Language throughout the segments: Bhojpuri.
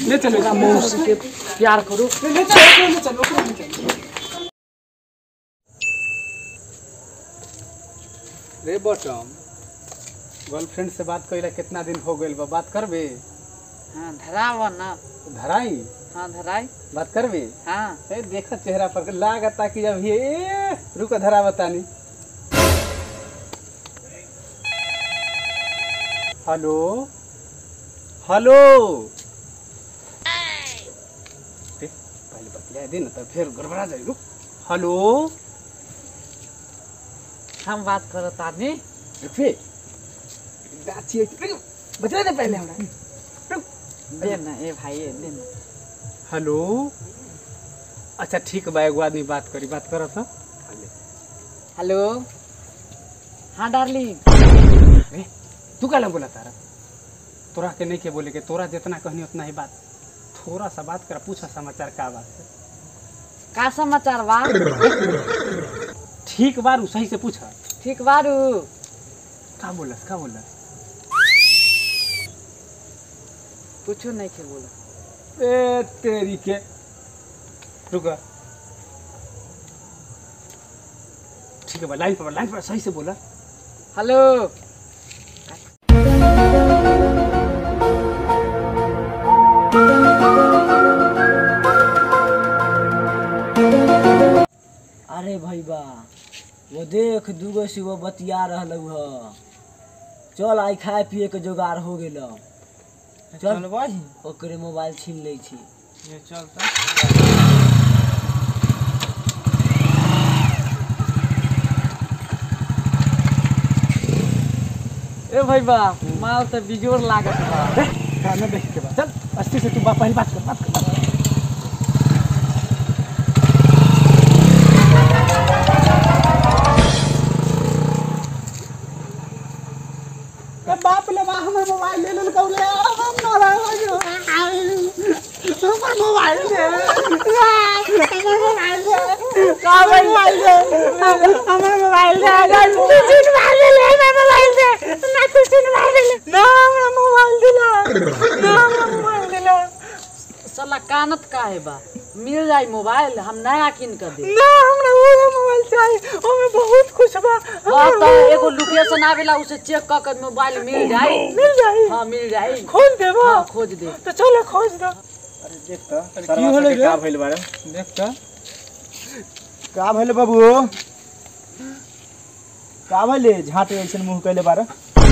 ले चलो मेरा मौसी के प्यार करो ले ले चलो ओकरा ले चलो ओकरा ले चलो रे बटम गर्लफ्रेंड से बात कइला कितना दिन हो गइल बा बात करबे हाँ धराव ना धराई हाँ धराई बात करबे हाँ ए देखा चेहरा पर लागता कि जब ये रुको धरा बतानी हेलो हेलो ए, पहले बतिया दे ना तो फिर गड़बड़ा जाए रुक हेलो हम बात करो तानी रुकिए गाची है रुक, बतिया दे पहले हमरा रुक दे ना ए भाई ए, दे ना हेलो अच्छा ठीक बा एगो आदमी बात करी बात करो तो हेलो हाँ डार्लिंग ए, तू काला बोला तारा तोरा के नहीं के बोले के तोरा जितना कहनी उतना ही बात थोड़ा सा बात कर पूछा समाचार का बात है का समाचार बा ठीक बारू सही से पूछा ठीक बारू का बोलस का बोलस कुछो नहीं के बोला ए तेरी के रुका ठीक है बा लाइन पर लाइन पर सही से बोला हेलो अरे भैया वो देख दूगो से वो बतिया रहल ह चल आई खाए पिए के जोगाड़ हो गेल चल भाई ओकरे मोबाइल छीन लै छी ये चलता ए भाई बा माल तो बिजोर लागत बा का ना देख के बा चल अस्ती से तू बा पहले बात कर बात कर ए बाप ले बा हमर मोबाइल ले लेल कौले हम ना रहो हमर मोबाइल दे हमर मोबाइल दे का मोबाइल दे हमर मोबाइल दे अगर तू चीज मार ले ले हमर मोबाइल दे ना तू चीज मार ले ना हमरा मोबाइल दिला ना हमरा मोबाइल दिला साला कानत का है बा मिल जाई मोबाइल हम नया किन कर दे ना हमरा वो मोबाइल चाहिए ओमे बहुत कुछ बा हाँ तो एगो लोकेशन आवेला उसे चेक कर कर मोबाइल मिल जाई मिल जाई हाँ मिल जाई खोल देबो हाँ खोज दे तो चलो खोज दो अरे देख तो की होले रे? का भइल बारे देख तो का भइल बाबू का भइले झाटे ऐसन मुंह कैले बारे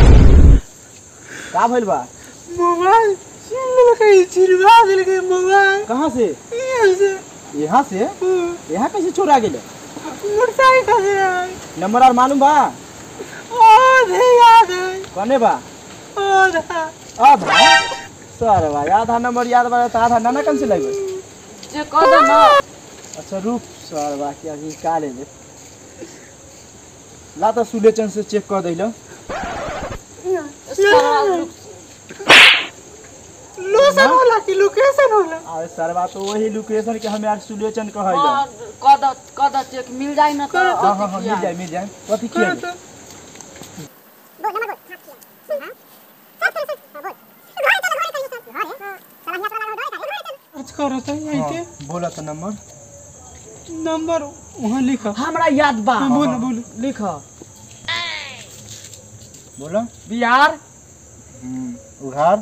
का भइल बा मोबाइल छीन लेलकै चिरवा देलकै मोबाइल कहाँ से यहाँ से यहाँ से यहाँ कैसे चोरा गेले मोटरसाइकिल से आए नंबर और मालूम बा आधे याद है कने बा आधा आधा सर बा आधा नंबर याद बा तो आधा नाना कम से लगे चेक कर दे ना अच्छा रुक सर बा क्या कि का ले ले ला तो सुलेचन से चेक कर दैलो साला लोग- लोसन होला कि लोकेशन होला अरे सरवा तो वही लोकेशन के हमें आज सुलेचन कहैलो हाँ, कर दो कर दो चेक मिल जाई ना तो हाँ हाँ हाँ मिल जाए मिल जाए कथी किया कर तो आज करो तो यहीं के हाँ, बोला तो नंबर नंबर वहाँ लिखो हमरा याद बा हाँ, बोलो बोलो लिख बोलो बिहार उघार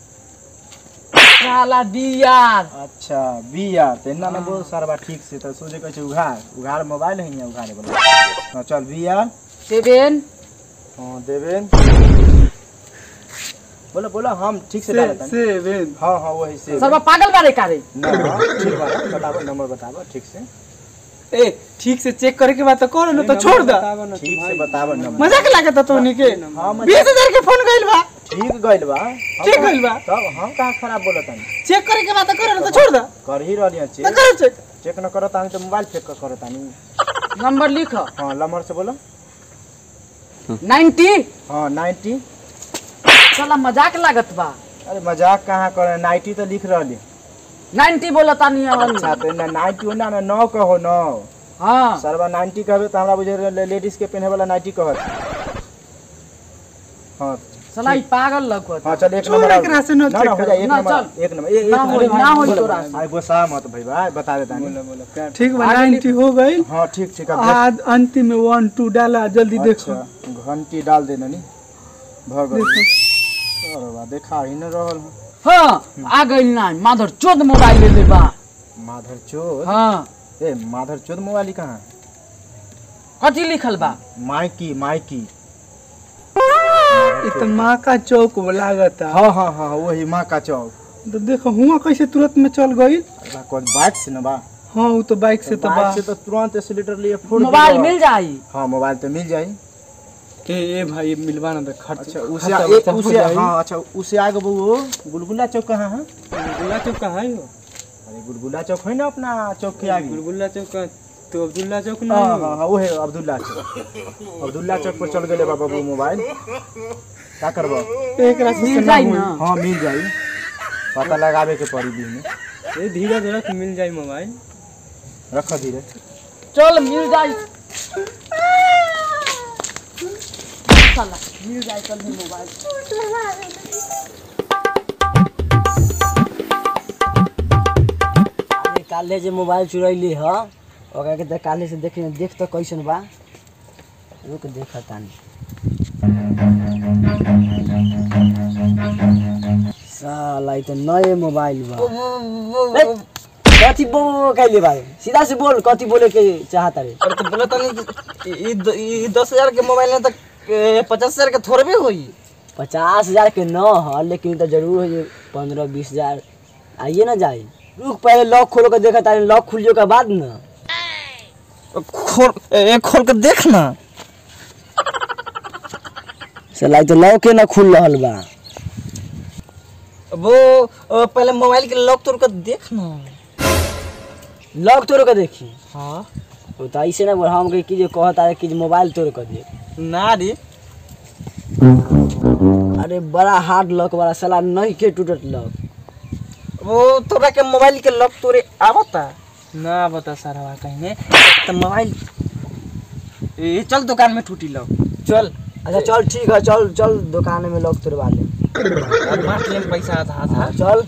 साला बिहार अच्छा बिया तो इतना ना बोल सरवा ठीक से तो सोचे कहै छै उघार उघार मोबाइल है यहाँ उघारे बोला हाँ चल बिया सेवन हाँ देवेन बोलो बोलो हम ठीक से डालत हनी। सेवन हाँ हाँ वही से सर्व पागल बारे कारे ना ठीक बा बताबो नंबर बताबो ठीक से ए ठीक से चेक करे के बाद तो करो ना तो छोड़ दो ठीक से बताबो नंबर मजाक लागत तो के हाँ बीस मजा हजार के फोन गइल बा ठीक गइल बा हम ठीक कहाँ- गइल बा? तब हम कहाँ खराब बोलत हनी चेक करे के बाद तो करो ना तो छोड़ दो कर ही रहलिए तो चेक करो चेक चेक न करत तानी तो मोबाइल फेंक कर करत तानी नंबर लिख हाँ नंबर से बोलो नाइन्टी हाँ नाइन्टी साला मजाक लागत बा अरे मजाक कहाँ करे नाइन्टी तो लिख रहली नाइन्टी बोला तानी अच्छा तो ना नाइन्टी हो ना ना नौ कहो नौ हाँ सरवा नाइन्टी कहबे तो हमरा बुझे लेडीज के पहने वाला नाइन्टी कहत हाँ साला ई पागल लौकत हाँ चल एक चोर नंबर एकरा से न ना ना हो चेक जाए एक ना, नंबर चल। एक नंबर ए- एक ना नंबर होई, ना होई तोरा से। आई गुस्सा मत भाई भाई बता देता नहीं ठीक बा नाइन्टी हो गई हाँ ठीक ठीक अब देख- आज अंतिम में वन टू डाला जल्दी देखो अच्छा घंटी डाल देना नी भर गई अरे बा देखा ही न रहल हूँ। हाँ आ गइल ना माधर चोद मोबाइल ले ले बा माधर चोद हाँ ए माधर चोद मोबाइल ही कहाँ है? कथी लिखल बा माइकी माइकी ये तो माँ का चौक लागत है हाँ हाँ हाँ वही माँ का चौक तो देखो हुआ कैसे तुरंत में चल गई अरे बा, कौन बाइक से न बा हाँ वो तो बाइक से तो बा बाइक से तो तुरंत एक्सीलेटर लिए फुट मोबाइल मिल जाई हाँ मोबाइल तो मिल जाई के ए भाई मिलवा ना तो खर्च अच्छा उसे खर्चा ए- वर्चा हो उसे जाई। हाँ अच्छा उसे आगे वो गुलगुला चौक कहाँ है गुलगुल्ला चौक कहाँ है वो? अरे गुलगुला चौक है ना अपना चौक के आगे गुलगुल्ला चौक का तो अब्दुल्ला चौक हाँ हाँ हाँ वो है अब्दुल्ला चौक अब्दुल्ला चौक पर चल गए बाबा वो मोबाइल क्या करबो एक रास्ते से मिल ना जाई हुई। ना हाँ मिल जाई पता लगावे के पड़ी दिन में ए धीरज रख मिल जाई मोबाइल रख धीरे चल मिल जाई साला मिल जाई कल भी मोबाइल अरे काले जे मोबाइल चुरैली ह ओकरा के त काले से देख देख त कैसन बा रुक देख तानी साला ई त नए मोबाइल बा ए, कथी बो कैले बा सीधा से बोल कथी बोले के चाहता रे अरे तो बोला तनी ई द- ई दस हजार के मोबाइल में तक पचास हजार के थोड़बे होई पचास हजार के न ह लेकिन त जरूर है पंद्रह बीस हजार आइए ना जाई रुक पहले लॉक खोल के देखा तारे लॉक खुलियो के बाद न खोल ए खोल के देख ना साला ई त लॉके ना खुल रहल बा वो अ, पहले मोबाइल के लॉक तोड़ के देख ना लॉक तोड़ के देखी हाँ वो तो ऐसे ना बोल हम के की जे कहता है कि जे मोबाइल तोड़ के दे ना रे अरे बड़ा हार्ड लॉक वाला साला नहीं के टूटत लॉक वो तोरा के मोबाइल के लॉक तोड़े आवता ना बता सारा कहीं ने तो मोबाइल ए चल दुकान में टूटी लॉक चल अच्छा चल ठीक है चल चल दुकान में लॉक तोड़वा ले बांट लेम पैसा आधा आधा हाँ, चल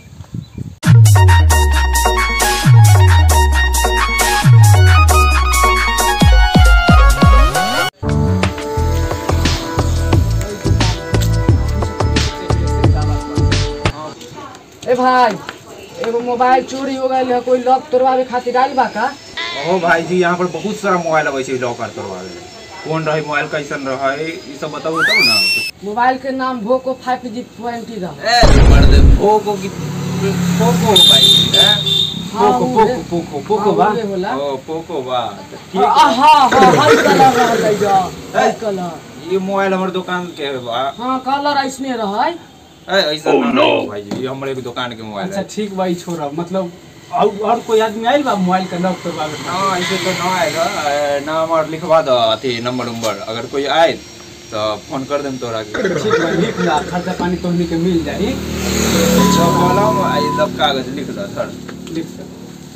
ए भाई एगो मोबाइल चोरी हो गइल है कोई लॉक तोड़वावे खातिर आइल बा का ओ भाई जी यहाँ पर बहुत सारा मोबाइल अबै छै लॉकर करवावे कौन रहे मोबाइल कैसन रहे ई सब बताबू तब ना मोबाइल के नाम भोको फाइव जी ट्वेंटी रहा ए मर्द पोको की पोको भाई हैं हाँ, पोको उहे। पोको पोको पोको हाँ, बा उहे होला। ओ पोको बा त हाँ ठीक हाँ हाँ हाई कलर रहल है जो हाई कलर ये मोबाइल हमर दुकान के बा हाँ कलर ऐसने रहा ए ऐसा ना रहो भाई जी ये हमर एक दुकान के मोबाइल अच्छा है ठीक भाई छोड़ा मतलब और और कोई आदमी आइल बा मोबाइल का लॉक करवावे ना ऐसे तो ना आएगा ए, ना हमर लिखवा दो अथी नंबर उम्बर अगर कोई आए तो फोन कर देम तोरा के ठीक बा लिख ला खर्चा पानी तोहनी के मिल जाई तो कलम आई सब कागज लिख दो सर लिख दे।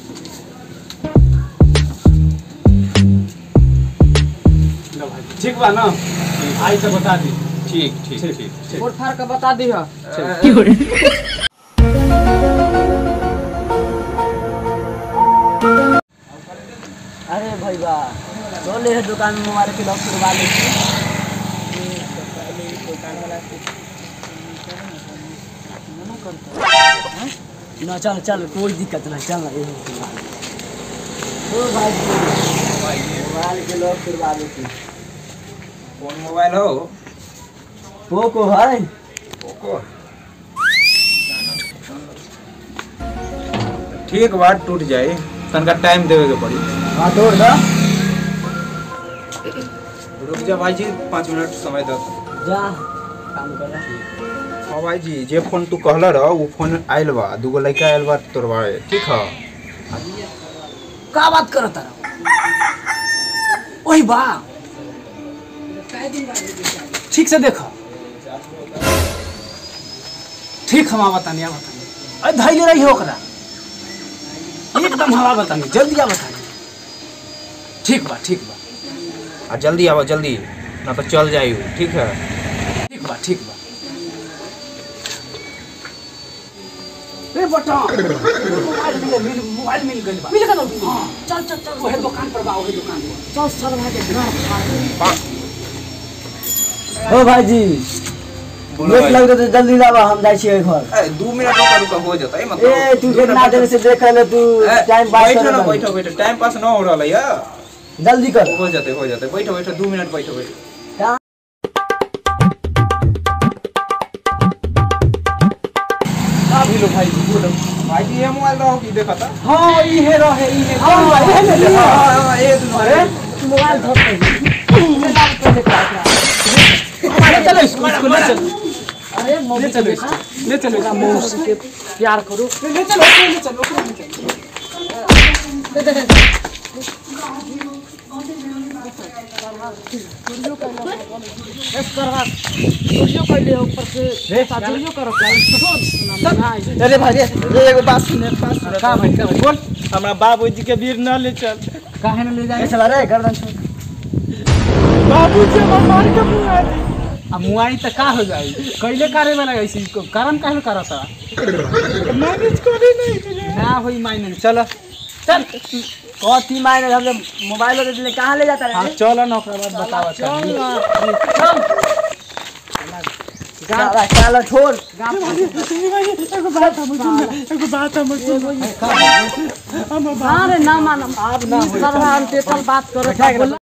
लो भाई ठीक बा ना आई से बता दी ठीक ठीक ठीक ठीक ठीक फोट फाड़ के बता दी है अरे भैया चले है दुकान में मोबाइल के लॉक तोड़वा ले ना चल चल कोई दिक्कत नहीं चल ना यही तोड़वा ले। ओ भाई मोबाइल के लॉक तोड़वा लेती कौन मोबाइल हो पोको है पोको ठीक बात टूट जाए तनका टाइम देवे के पड़ी हाँ तोड़ दो रुक जा भाई जी पाँच मिनट समय दो जा काम कर रहा हाँ भाई जी जे फोन तू कहला रह वो फोन आयल बा दूगो लड़का आयल बा तोरवा ठीक है का बात करत तारा ओही बा ठीक से देखो ठीक हम बतानी आ बतानी अरे धैले रही हो ओकरा एकदम हवा बतानी जल्दी आ बतानी ठीक बा ठीक बा आ जल्दी आवा जल्दी ना तो चल जाई ठीक है ठीक बा ठीक बा रे बटा मोबाइल मिल मिल मोबाइल मिल गइल बा मिल गयो चल चल चल ओहे दुकान पर बा ओहे दुकान पर चल सरवा के घर ओ भाईजी लेट लग तो जल्दी लावा हम जाइ छियै घर ए, दू मिनट रुका रुका हो जाता है ए मतलब तू कितना देर से देख ले तू ए, टाइम पास बैठो कर ना बैठो बैठो टाइम पास ना हो रहा है जल्दी कर हो जाते हो जाते बैठो बैठो दू मिनट बैठो बैठो का भिलो भाई बोलो भाई जी ये मोबाइल रहो की देखा था हां ई हे रहे ई हे हाँ, ये ले लिया। हाँ, ये दुनू अरे मोबाइल धर ले चलो स्कूल स्कूल ले चलो अरे मम्मी ले चलो ले चलो का मौसी के प्यार करो ले चलो ले चलो ले चलो इस करवा चोरियो कर ले ऊपर से चोरियो करो क्या अरे भाई ये एगो बात सुन एक बात सुन का भाई का भाई बोल हमरा बाबूजी के बीर न ले चल काहे न ले जाए ऐसा रे गर्दन छोड़ बाबूजी हमर मार के मुआ दी अब मुआई त का हो जाई कैले करे वाला ऐसी कारण काहे करता मैनेज करे नहीं ना होई मायने चलो चल कथी मायने हम मोबाइल दे दिले कहां ले जाता हां रे चलो ना ओकरा बाद बतावा चल चल चल छोड़ एगो बात हम सुन एगो बात हम सुन अरे ना मानम आप ना सरवा हम तेतल बात करो